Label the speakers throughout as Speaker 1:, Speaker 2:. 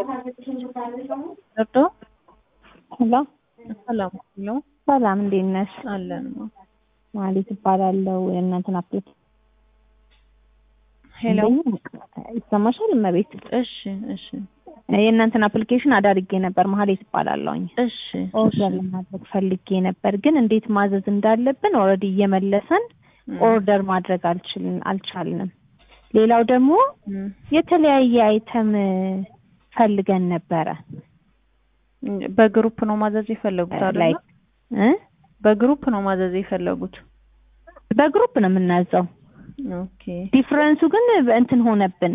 Speaker 1: ገብቶ
Speaker 2: ሄሎ
Speaker 1: ሰላም ነው
Speaker 2: ሰላም፣ እንዴት ነሽ?
Speaker 1: አለን
Speaker 2: ማለት እባላለሁ። የእናንተን አፕሊኬሽን
Speaker 1: ሄሎ
Speaker 2: ይሰማሻል? እመቤት
Speaker 1: እሺ እሺ
Speaker 2: የእናንተን አፕሊኬሽን አዳርጌ ነበር። መሀሌት እባላለሁኝ።
Speaker 1: እሺ
Speaker 2: ኦርደር ለማድረግ ፈልጌ ነበር፣ ግን እንዴት ማዘዝ እንዳለብን ኦልሬዲ እየመለሰን ኦርደር ማድረግ አልችልን አልቻልንም። ሌላው ደግሞ
Speaker 1: እም፣
Speaker 2: የተለያየ አይተም ፈልገን ነበረ
Speaker 1: በግሩፕ ነው ማዘዝ የፈለጉት አይደል?
Speaker 2: ላይክ እ
Speaker 1: በግሩፕ ነው ማዘዝ የፈለጉት።
Speaker 2: በግሩፕ ነው የምናዘው።
Speaker 1: ኦኬ
Speaker 2: ዲፍረንሱ ግን እንትን ሆነብን፣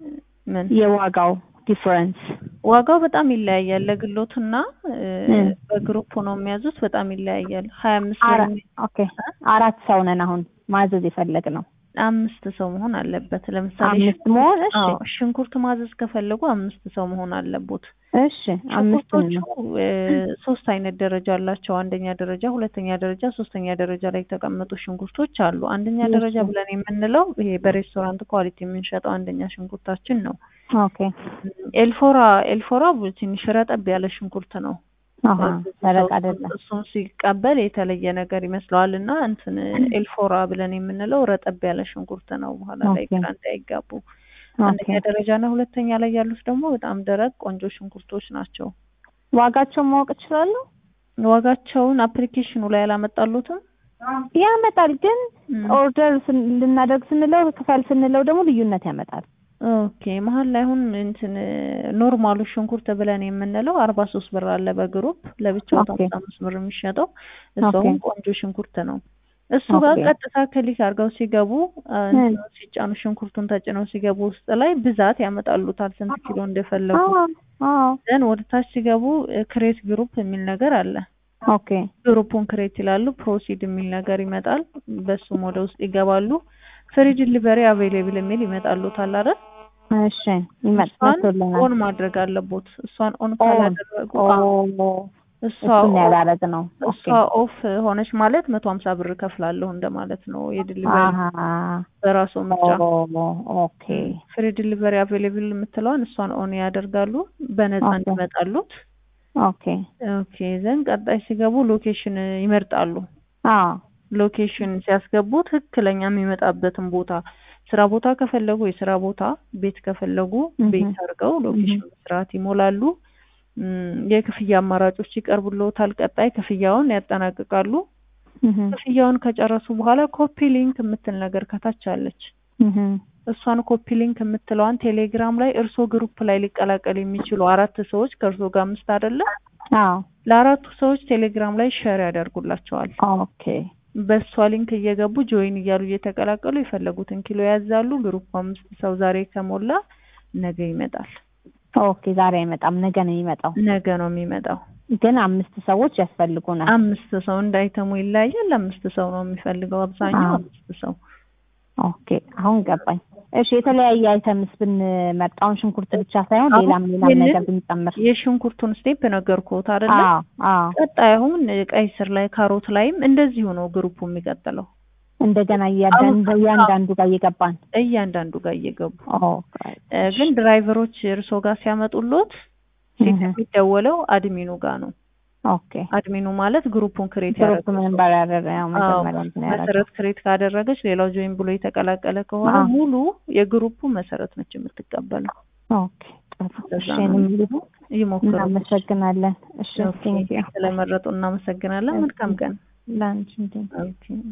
Speaker 1: ምን
Speaker 2: የዋጋው ዲፍረንስ
Speaker 1: ዋጋው በጣም ይለያያል። ለግሎትና እ፣
Speaker 2: እም።
Speaker 1: በግሩፕ ነው የሚያዙት በጣም ይለያያል። ሀያ አምስት ብር
Speaker 2: አራ-
Speaker 1: የሚ-
Speaker 2: ኦኬ አራት ሰው ነን አሁን ማዘዝ የፈለግነው
Speaker 1: አምስት ሰው መሆን አለበት። ለምሳሌ
Speaker 2: አምስት መሆን እሺ
Speaker 1: አዎ ሽንኩርት ማዘዝ ከፈለጉ አምስት ሰው መሆን አለቦት።
Speaker 2: እሺ አምስት
Speaker 1: ሽንኩርቶቹ እ፣ ሶስት አይነት ደረጃ አላቸው። አንደኛ ደረጃ፣ ሁለተኛ ደረጃ፣ ሶስተኛ ደረጃ ላይ የተቀመጡ ሽንኩርቶች አሉ። አንደኛ
Speaker 2: እሺ።
Speaker 1: ደረጃ ብለን የምንለው ይሄ በሬስቶራንት ኳሊቲ የምንሸጠው አንደኛ ሽንኩርታችን ነው።
Speaker 2: ኦኬ
Speaker 1: ኤልፎራ ኤልፎራ ትንሽ ረጠብ ያለ ሽንኩርት ነው።
Speaker 2: አሃ ደረቅ አይደለም
Speaker 1: እሱን ሲቀበል የተለየ ነገር ይመስለዋል እና እንትን ኤልፎራ ብለን የምንለው ረጠብ ያለ ሽንኩርት ነው። በኋላ ላይ
Speaker 2: ኦኬ።
Speaker 1: ግራ እንዳይጋቡ።
Speaker 2: ኦኬ
Speaker 1: አንደኛ ደረጃ እና ሁለተኛ ላይ ያሉት ደግሞ በጣም ደረቅ ቆንጆ ሽንኩርቶች ናቸው።
Speaker 2: ዋጋቸውን ማወቅ እችላለሁ
Speaker 1: ዋጋቸውን አፕሊኬሽኑ ላይ አላመጣሉትም።
Speaker 2: ያመጣል ግን
Speaker 1: እም።
Speaker 2: ኦርደር ስን- ልናደርግ ስንለው ክፈል ስንለው ደግሞ ልዩነት ያመጣል
Speaker 1: ኦኬ መሀል ላይ አሁን እንትን ኖርማሉ ሽንኩርት ብለን የምንለው አርባ ሶስት ብር አለ በግሩፕ ለብቻው
Speaker 2: ኦኬ።
Speaker 1: አምሳ አምስት ብር የሚሸጠው እሱም
Speaker 2: ኦኬ።
Speaker 1: ቆንጆ ሽንኩርት ነው። እሱ ጋር
Speaker 2: ኦኬ።
Speaker 1: ቀጥታ ክሊክ አድርገው ሲገቡ አ፣ እንትኑ ሲጫኑ ሽንኩርቱን ተጭነው ሲገቡ ውስጥ ላይ ብዛት ያመጣሉታል ስንት ኪሎ እንደፈለጉ።
Speaker 2: አዎ አዎ
Speaker 1: ዘን ወደ ታች ሲገቡ ክሬት ግሩፕ የሚል ነገር አለ።
Speaker 2: ኦኬ
Speaker 1: ግሩፑን ክሬት ይላሉ። ፕሮሲድ የሚል ነገር ይመጣል። በሱም ወደ ውስጥ ይገባሉ። ፍሪ ዲሊቨሪ አቬይሌብል የሚል ይመጣሉታል አይደል?
Speaker 2: እሺ ይመጣ
Speaker 1: እሷን
Speaker 2: መጥቶልናል
Speaker 1: ኦን ማድረግ አለቦት። እሷን ኦን
Speaker 2: ኦን
Speaker 1: ካላደረጉ አዎ፣
Speaker 2: ኦ
Speaker 1: እሷ
Speaker 2: እሱን
Speaker 1: ኦፍ
Speaker 2: ያላረግ ነው
Speaker 1: እሷ
Speaker 2: ኦኬ
Speaker 1: ኦፍ ሆነች ማለት መቶ ሀምሳ ብር ከፍላለሁ እንደማለት ነው። የዲሊቨሪ
Speaker 2: አሃ
Speaker 1: በራሱ ምርጫ
Speaker 2: ኦ ኦኬ
Speaker 1: ፍሪ ዲሊቨሪ አቬይሌብል የምትለዋን እሷን ኦን ያደርጋሉ በነፃ
Speaker 2: ኦኬ።
Speaker 1: እንዲመጣሉት።
Speaker 2: ኦኬ
Speaker 1: ኦኬ ዘን ቀጣይ ሲገቡ ሎኬሽን ይመርጣሉ።
Speaker 2: አዎ
Speaker 1: ሎኬሽን ሲያስገቡ ትክክለኛ የሚመጣበትን ቦታ ስራ ቦታ ከፈለጉ የስራ ቦታ፣ ቤት ከፈለጉ
Speaker 2: እህ።
Speaker 1: ቤት አድርገው ሎኬሽን በስርዓት ይሞላሉ። እም፣ የክፍያ አማራጮች ይቀርቡልዎታል። ቀጣይ ክፍያውን ያጠናቅቃሉ።
Speaker 2: እህ
Speaker 1: ክፍያውን ከጨረሱ በኋላ ኮፒ ሊንክ የምትል ነገር ከታች አለች።
Speaker 2: እህ
Speaker 1: እሷን ኮፒ ሊንክ የምትለዋን ቴሌግራም ላይ እርሶ ግሩፕ ላይ ሊቀላቀል የሚችሉ አራት ሰዎች ከእርሶ ጋር አምስት አይደለ?
Speaker 2: አዎ
Speaker 1: ለአራቱ ሰዎች ቴሌግራም ላይ ሸር ያደርጉላቸዋል።
Speaker 2: ኦኬ
Speaker 1: በእሷ ሊንክ እየገቡ ጆይን እያሉ እየተቀላቀሉ የፈለጉትን ኪሎ ያዛሉ። ግሩፕ አምስት ሰው ዛሬ ከሞላ ነገ ይመጣል።
Speaker 2: ኦኬ ዛሬ አይመጣም ነገ ነው የሚመጣው
Speaker 1: ነገ ነው የሚመጣው።
Speaker 2: ግን አምስት ሰዎች ያስፈልጉናል
Speaker 1: አምስት ሰው እንዳይተሙ ይለያያል። አምስት ሰው ነው የሚፈልገው አብዛኛው
Speaker 2: አዎ።
Speaker 1: አምስት ሰው።
Speaker 2: ኦኬ አሁን ገባኝ እሺ የተለያየ አይተምስ ብንመርጥ አሁን ሽንኩርት ብቻ ሳይሆን
Speaker 1: አሁን
Speaker 2: ሌላም ሌላም
Speaker 1: ይህንን
Speaker 2: ነገር ብንጨምር
Speaker 1: የሽንኩርቱን ስቴፕ ነገርኩት አይደለ?
Speaker 2: አዎ አዎ
Speaker 1: ቀጣይ አሁን ቀይ ስር ላይ ካሮት ላይም እንደዚሁ ነው ግሩፑ የሚቀጥለው
Speaker 2: እንደገና እያንዳንዱ
Speaker 1: አሁን-
Speaker 2: እያንዳንዱ ጋር እየገባን
Speaker 1: እያንዳንዱ ጋር እየገቡ
Speaker 2: ኦኬ
Speaker 1: እ፣ ግን ድራይቨሮች እርሶ ጋር ሲያመጡሎት ፊት
Speaker 2: እህ።
Speaker 1: የሚደወለው አድሚኑ ጋር ነው።
Speaker 2: ኦኬ
Speaker 1: አድሚኑ ማለት ግሩፑን ክሬት
Speaker 2: ግሩፕ
Speaker 1: ያደረገ
Speaker 2: ምን ባላደረ ያው መጀመሪያ እንትን ያደረገው
Speaker 1: መሰረት ክሬት ካደረገች ሌላው ጆይን ብሎ የተቀላቀለ ከሆነ
Speaker 2: አዎ።
Speaker 1: ሙሉ የግሩፑ መሰረት ነች የምትቀበለው።
Speaker 2: ኦኬ ጥሩ
Speaker 1: ለዛ
Speaker 2: እሺ
Speaker 1: ነው
Speaker 2: እንግዲህ
Speaker 1: ይሞክሩ።
Speaker 2: እናመሰግናለን እሺ
Speaker 1: ኦኬ፣
Speaker 2: ቴንኪው
Speaker 1: ስለመረጡ እናመሰግናለን። መልካም ቀን።
Speaker 2: ላንቺ እንዴ
Speaker 1: ኦኬ